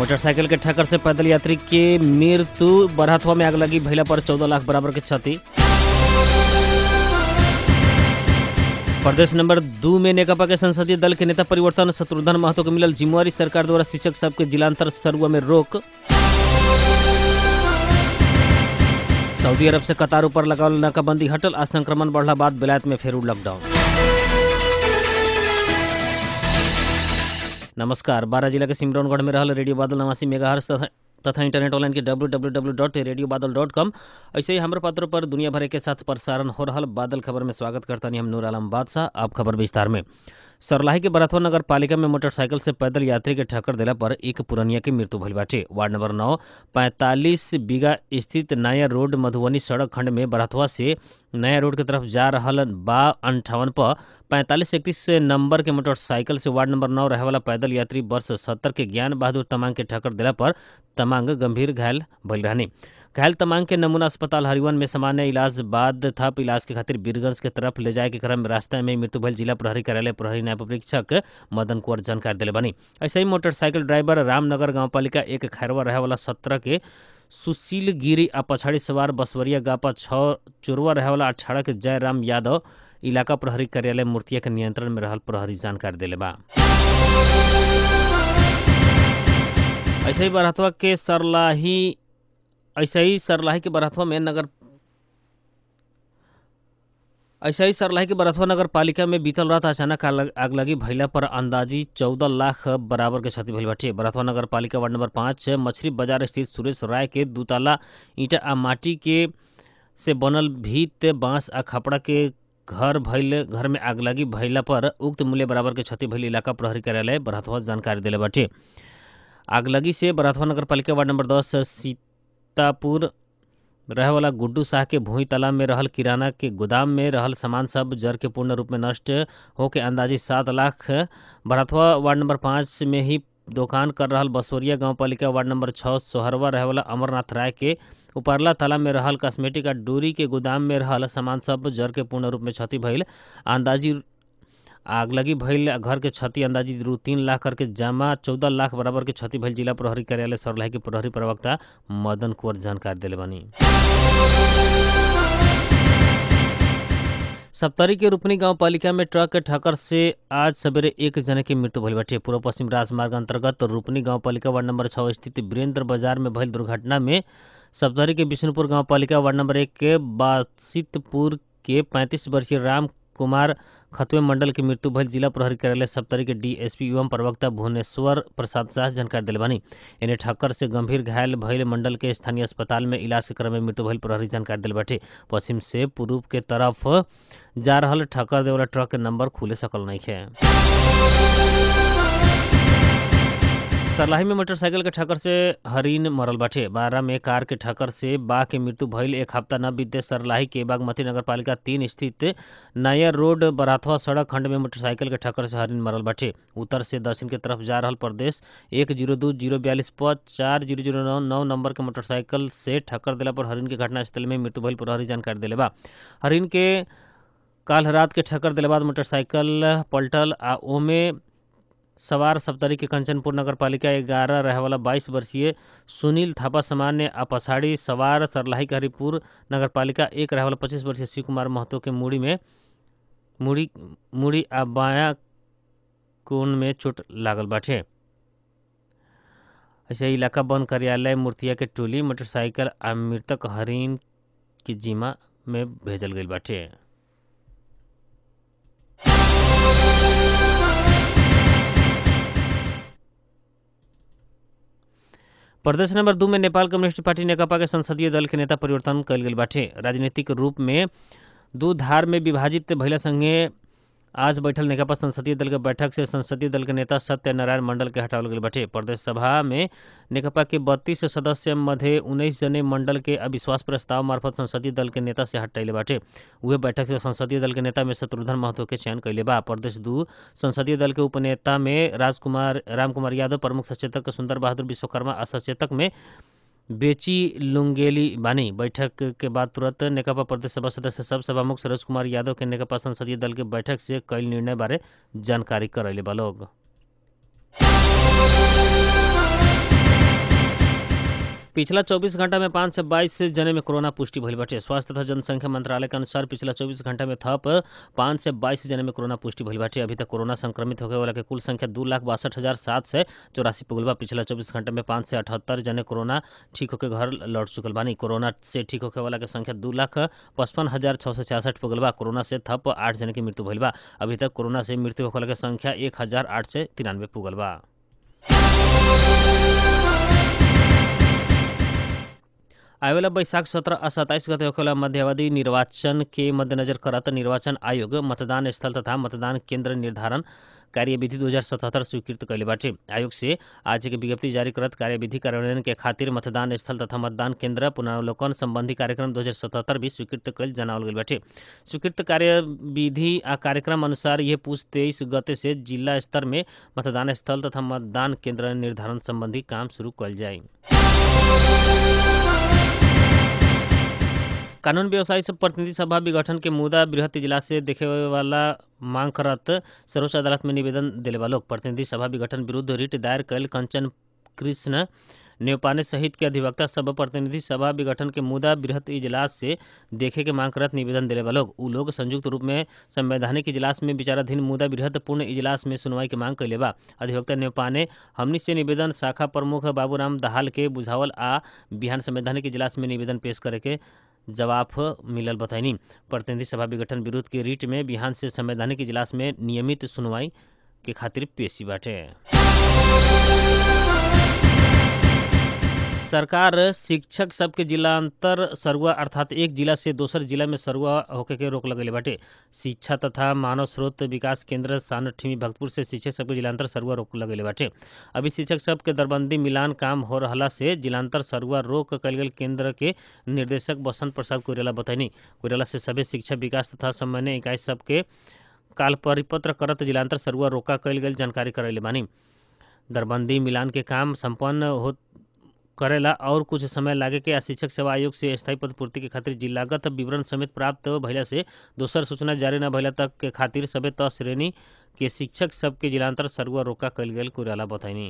motorcycle के ठक्कर से पैदल यात्री के मृत्यु बरहतवा में आग लगी भैला पर चौदह लाख बराबर के क्षति प्रदेश नंबर दू में नेकपा के संसदीय दल के नेता परिवर्तन शत्रुघ्न महतो के मिलल जिम्मेवारी सरकार द्वारा शिक्षक सबके जिलांतर सरुआ में रोक सऊदी अरब से कतार ऊपर लगावल नाकाबंदी हटल आ संक्रमण बढ़ला बाद बेलायत में फेरू लॉकडाउन नमस्कार बारह जिला के सिमरौनगढ़ में रहल रेडियो बादल नवासी मेगाहर्स तथा तथा इंटरनेट ऑनलाइन के W W W dot radio Badal dot com ऐसे ही हमारे पत्र पर दुनिया भर के साथ प्रसारण हो रहा बादल खबर में स्वागत करता नहीं हम नूर आलम बादशाह आप खबर विस्तार में सरलाही के बरथवा नगर पालिका में मोटरसाइकिल से पैदल यात्री के ठक्कर दिला पर एक पुरनिया की मृत्यु भइल बाटे वार्ड नंबर नौ पैंतालीस बीघा स्थित नया रोड मधुबनी सड़क खंड में बरथवा से नया रोड की तरफ जा रहल बा अंठावन पर पैंतालीस इकतीस नंबर के मोटरसाइकिल से वार्ड नंबर नौ रहे वाला पैदल यात्री वर्ष सत्तर के ज्ञान बहादुर तमांग के ठक्कर दिला पर तमांग गंभीर घायल भइल रहनी घायल तमांग के नमूना अस्पताल हरिवन में सामान्य इलाज बाद थप इलाज के खातिर बीरगंज के तरफ ले जाए के क्रम में रास्ता में मृत्यु भइल जिला प्रहरी कार्यालय प्रहरी न्याय परीक्षक मदन कुंवर जानकारी दिले बनी ऐसे ही मोटरसाइकिल ड्राइवर रामनगर गांव पालिका एक खैरवा रहे वाला सत्रह के सुशील गिरी आ पछाड़ी सवार बसवरिया गापा छः चोरवा रहे वाला अठारह के जयराम यादव इलाका प्रहरी कार्यालय मूर्तिया के नियंत्रण में रहल प्रहरी जानकारी दिले बा ऐसे ही बरहतवा के सरलाही ऐसे ही सरलाही के बरहतवा में नगर ऐसे ही सरलाही के बरथवा नगर पालिका में बीतल रात अचानक आग लगी भैला पर अंदाजी चौदह लाख बराबर के क्षति भइल बाटे बरथवा नगर पालिका वार्ड नंबर पाँच मछली बाजार स्थित सुरेश राय के दूताला ईंटा आ माटी के से बनल भीत बांस आ खपड़ा के घर भइल घर में आग लगी भइला पर उक्त मूल्य बराबर के क्षति भइल इलाका प्रहरी कार्यालय बरहतवा जानकारी दिले बाटे आग लगी से बरहतवा नगर पालिका वार्ड नंबर दस सीतापुर रहे वाला गुड्डू शाह के भूई तालाब में रहल किराना के गोदाम में रहल सामान सब जर के पूर्ण रूप में नष्ट होके अंदाजी सात लाख भरतवा वार्ड नंबर पाँच में ही दुकान कर रहल बसोरिया गांव पालिका वार्ड नंबर छः सोहरवा रहे वाला अमरनाथ राय के उपरला तालाब में रहल कॉस्मेटिक आ डोरी के गोदाम में रहल सामान सब जर के पूर्ण रूप में क्षति भइल अंदाजी आग लगी भइल घर के क्षति अंदाजी रू तीन लाख करके जमा चौदह लाख बराबर के क्षति भइल जिला प्रहरी कार्यालय सरलाही के प्रहरी प्रवक्ता मदन कुंवर जानकारी दिले बनी सप्तरी के रूपनी गांव पालिका में ट्रक के ठक्कर से आज सवेरे एक जने की मृत्यु भइल बाटे पूर्व पश्चिम राजमार्ग अंतर्गत रूपनी गांव पालिका वार्ड नंबर छः स्थित वीरेंद्र बाजार में भइल दुर्घटना में सप्तरी के विष्णुपुर गांव पालिका वार्ड नंबर एक के बासितपुर के पैंतीस वर्षीय राम कुमार खतवे मंडल की मृत्यु भइल जिला प्रहरी कार्यालय सप्तरी के डीएसपी एवं प्रवक्ता भुवनेश्वर प्रसाद शाह जानकारी दिले बानी इन्हें ठक्कर से गंभीर घायल भइल मंडल के स्थानीय अस्पताल में इलाज के क्रम में मृत्यु भइल प्रहरी जानकारी दिल बाटे पश्चिम से पूर्व के तरफ जा रहल ठक्कर देवला ट्रक के नंबर खुले सकल नहीं है सरलाही में मोटरसाइकिल के ठक्कर से हरिन मरल बाटे बारह में कार के ठक्कर से बा के मृत्यु भइल एक हफ्ता न बीते सरलाही के बागमती नगर पालिका तीन स्थित नया रोड बराथवा सड़क खंड में मोटरसाइकिल के ठक्कर से हरिन मरल बाटे उत्तर से दक्षिण के तरफ जा रहल प्रदेश एक जीरो दो जीरो बयालीस पर चार जीरो जीरो नौ नौ नंबर के मोटरसाइकिल से ठक्कर दिला पर हरिन के घटनास्थल में मृत्यु भइल प्रहरी जानकारी दिले बा हरिन के काल रात के ठक्कर दिले बाद मोटरसाइकिल पलटल आ ओमे सवार सप्तरी के कंचनपुर नगर पालिका ग्यारह रहे वाला बाईस वर्षीय सुनील थापा सामान्य आ पछाड़ी सवार सरलाही के हरिपुर नगर पालिका एक रहे वाला पच्चीस वर्षीय शिव कुमार महतो के मूड़ी में मूड़ी मूड़ी आ बाया कोन में चोट लागल बाटे ऐसे इलाका वन कार्यालय मूर्तिया के टोली मोटरसाइकिल आ मृतक हरिन की जिमा में भेजल गई बाटे प्रदेश नंबर दू में नेपाल कम्युनिस्ट पार्टी नेकपा के संसदीय दल के नेता परिवर्तन कल गेल बाटे राजनीतिक रूप में दू धार में विभाजित भैला संगे आज बैठल नेकपा संसदीय दल के बैठक से संसदीय दल के नेता सत्यनारायण मंडल के हटावल गेल बाटे प्रदेश सभा में नेकपा के बत्तीस सदस्य मध्य उन्नीस जने मंडल के अविश्वास प्रस्ताव मार्फत संसदीय दल के नेता से हटैले बाटे उहे बैठक से संसदीय दल के नेता में शत्रुघ्न महतो के चयन कैले बा प्रदेश दू संसदीय दल के उपनेता में राजकुमार रामकुमार यादव प्रमुख सचेतक सुंदर बहादुर विश्वकर्मा आ सचेतक में बेची लुंगेली बानी बैठक के बाद तुरंत नेकपा प्रदेश सभा सदस्य सब सभामुख सरोज कुमार यादव के नेकपा संसदीय दल के बैठक से कई निर्णय बारे जानकारी करैले बा लोग पिछला 24 घंटा में पाँच से बाईस जने में कोरोना पुष्टि भइल बाटे स्वास्थ्य तथा जनसंख्या मंत्रालय के अनुसार पिछला 24 घंटा में थप पाँच से बाईस जने में कोरोना पुष्टि भइल बाटे अभी तक कोरोना संक्रमित होने वाला के कुल संख्या दू लाख बासठ हजार सात सौ चौरासी पुगल बा पिछला 24 घंटे में पाँच से अठहत्तर जने कोरोना ठीक होकर घर लौट चुकल बानी कोरोना से ठीक होके वाला के संख्या दू लाख पचपन हजार छः सौ छियासठ पुगल बा कोरोना से थप आठ जने की मृत्यु भइल बा अभी तक कोरोना से मृत्यु होखे वाला के संख्या एक हजार आठ सौ तिरानवे पुगल बा आवेला बैशाख सत्रह आ सत्ताईस गते होखेला मध्यावधि निर्वाचन के मद्देनजर करत निर्वाचन आयोग मतदान स्थल तथा मतदान केंद्र निर्धारण कार्यविधि दू हजार सतहत्तर स्वीकृत कैले बाटे आयोग से आज के विज्ञप्ति जारी करत कार्यविधि कार्यान्वयन के खातिर मतदान स्थल तथा मतदान केंद्र पुनरावलोकन संबंधी कार्यक्रम दू हजार सतहत्तर भी स्वीकृत कैल जनावल गई बाटे स्वीकृत कार्यविधि आ कार्यक्रम अनुसार ये पूछ तेईस गते से जिला स्तर में मतदान स्थल तथा मतदान केंद्र निर्धारण संबंधी काम शुरू कल जाए कानून व्यवसायी सब प्रतिनिधि सभा विघटन के मुद्दा बृहत इजलास से देखे वाला मांग करत सर्वोच्च अदालत में निवेदन दिले वालों प्रतिनिधि सभा विघटन विरुद्ध रिट दायर कैल कंचन कृष्ण नेवपाने सहित के अधिवक्ता सब प्रतिनिधि सभा विघटन के मुद्दा बृहत इजलास से देखे के मांग करत निवेदन दिले वालों उ लोग संयुक्त रूप में संवैधानिक इजलास में विचाराधीन मुद्दा बृहत पूर्ण इजलास में सुनवाई के मांग कैले बा अधिवक्ता नेवपाने हमनी से निवेदन शाखा प्रमुख बाबूराम दहाल के बुझावल आ बिहान संवैधानिक इजलास में निवेदन पेश करे के जवाब मिलल बतैनी प्रतिनिधि सभा विघटन विरोध के रीट में बिहान से संवैधानिक इजलास में नियमित सुनवाई के खातिर पेशी बाटे सरकार शिक्षक सबके जिलांतर सरुआ अर्थात एक जिला से दोसर जिला में सरुआ होके के रोक लगेले बाटे शिक्षा तथा मानव स्रोत विकास केंद्र सानठीमी भक्तपुर से शिक्षक सबके जिलांतर सरुआ रोक लगेले बाटे अभी शिक्षक सबके दरबंदी मिलान काम हो रहला से जिलांतर सरुआ रोक कल गेल केंद्र के निर्देशक बसंत प्रसाद कोयराला बतैनी कोयराला से सभी शिक्षा विकास तथा समन्वय इकाई सबके काल परिपत्र करत जिलांतर सरुआ रोका कल गेल जानकारी करैले बानी दरबंदी मिलान के काम संपन्न हो करेला और कुछ समय लागे के आ शिक्षक सेवा आयोग से स्थायी पद पूर्ति के खातिर जिलागत विवरण समेत प्राप्त भइला से दोसर सूचना जारी न भइला तक के खातिर सबे त श्रेणी के शिक्षक सबके जिलांतर सरुआ रोका कल गेल कुराला बतैनी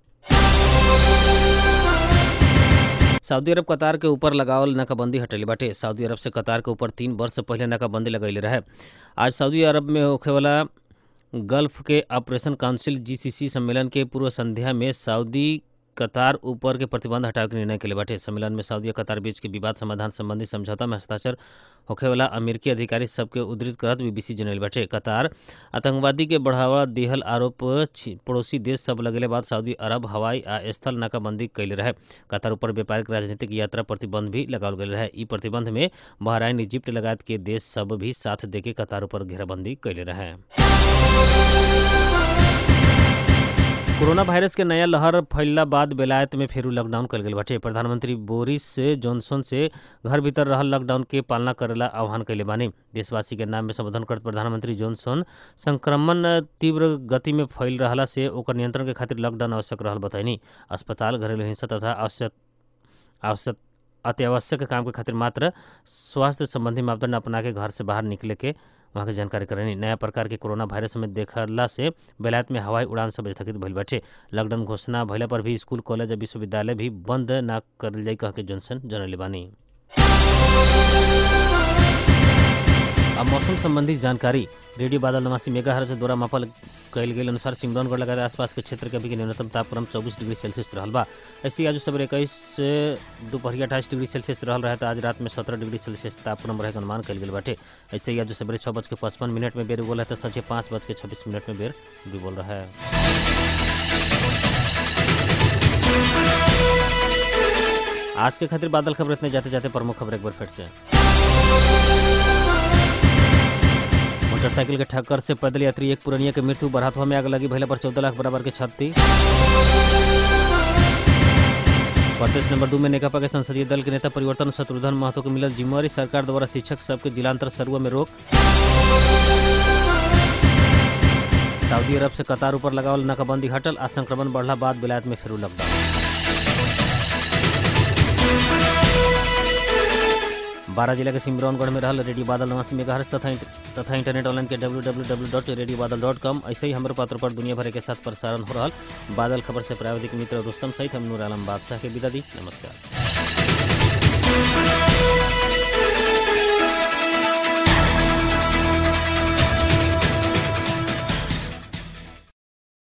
सऊदी अरब कतार के ऊपर लगावल नाकाबंदी हटेले बाटे सऊदी अरब से कतार के ऊपर तीन वर्ष पहले नाकाबंदी लगैले रहे आज सऊदी अरब में होखे वाला गल्फ के ऑपरेशन काउंसिल जीसीसी सम्मेलन के पूर्व संध्या में सऊदी कतार ऊपर के प्रतिबंध हटावे के निर्णय के लिए बाटे सम्मेलन में सऊदी कतार बीच के विवाद समाधान संबंधी समझौता में हस्ताक्षर होखे वाला अमेरिकी अधिकारी सबके उद्धृत करत बीबीसी जनल बाटे कतार आतंकवादी के बढ़ावा दिहल आरोप पड़ोसी देश सब लगेले बाद सऊदी अरब हवाई आ स्थल नाकाबंदी कैले रहे कतार ऊपर व्यापारिक राजनीतिक यात्रा प्रतिबंध भी लगावल गेल रहे ई प्रतिबंध में बहराइन इजिप्ट लगायत के देश सब भी साथ देके कतार ऊपर घेराबंदी कैले रहे कोरोना वायरस के नया लहर फैलला बाद बेलायत में फेरू लॉकडाउन कल गेल बाटे प्रधानमंत्री बोरिस जॉनसन से घर भीतर रहल लॉकडाउन के पालना करेला आह्वान कैले बानी देशवासी के नाम में संबोधन करत प्रधानमंत्री जॉनसन संक्रमण तीव्र गति में फैल रहला से ओकर नियंत्रण के खातिर लॉकडाउन आवश्यक रहल बतैनी अस्पताल घरेलू हिंसा तथा आवश्यक आवश्यक अत्यावश्यक काम के खातिर मात्र स्वास्थ्य संबंधी मापदंड अपना के घर से बाहर निकले के वहाँ के जानकारी करनी नया प्रकार के कोरोना वायरस में देखला से बेलायत में हवाई उड़ान सब स्थगित भइल बाटे लॉकडाउन घोषणा भइला पर भी स्कूल कॉलेज और विश्वविद्यालय भी बंद ना करल जाई कह के जॉनसन जनले बानी अब मौसम संबंधी जानकारी रेडियो बादल नवासी मेगा हर्ज द्वारा मापल कयल गेल अनुसार सिमरौनगढ़ लगातार आसपास के क्षेत्र के अभी के न्यूनतम तापक्रम चौबीस डिग्री सेल्सियस रहल बा ऐसे आज सवेरे इक्कीस से दोपहर अट्ठाईस डिग्री सेल्सियस रहल रहे तो आज रात में सत्रह डिग्री सेल्सियस तापक्रम रहे के अनुमान कयल गेल बाटे ऐसे ही आज सवेरे छः बज के पचपन मिनट में बेर बोल है तो संझे पाँच बज के छब्बीस मिनट में बेर भी बोल रहा है आज के खातिर बादल खबर इतने जाते जाते प्रमुख खबर एक बार फिर से मोटरसाइकिल के ठक्कर से पैदल यात्री एक पुरनिया के मृत्यु बरातवा में आग लगी भैला पर चौदह लाख बराबर के क्षति प्रदेश नंबर दू में नेकपा के संसदीय दल के नेता परिवर्तन शत्रुघ्न महतो को मिलल जिम्मेवारी सरकार द्वारा शिक्षक सबके जिलांतर सरुआ में रोक सऊदी अरब से कतार ऊपर लगावल नाकाबंदी हटल आ संक्रमण बढ़ला बाद विलायत में फिर लॉकडाउन बारह जिला के सिमरौनगढ़ में रहल रेडियो बादल नवासी मेगा तथा तथा इंटरनेट ऑनलाइन के W W W dot radio Badal dot com ऐसे ही हमारे पात्र पर दुनिया भर के साथ प्रसारण हो रहा बादल खबर से प्राविधिक मित्र दोस्तम सहित हम नूर आलम बादशाह के विदा दी नमस्कार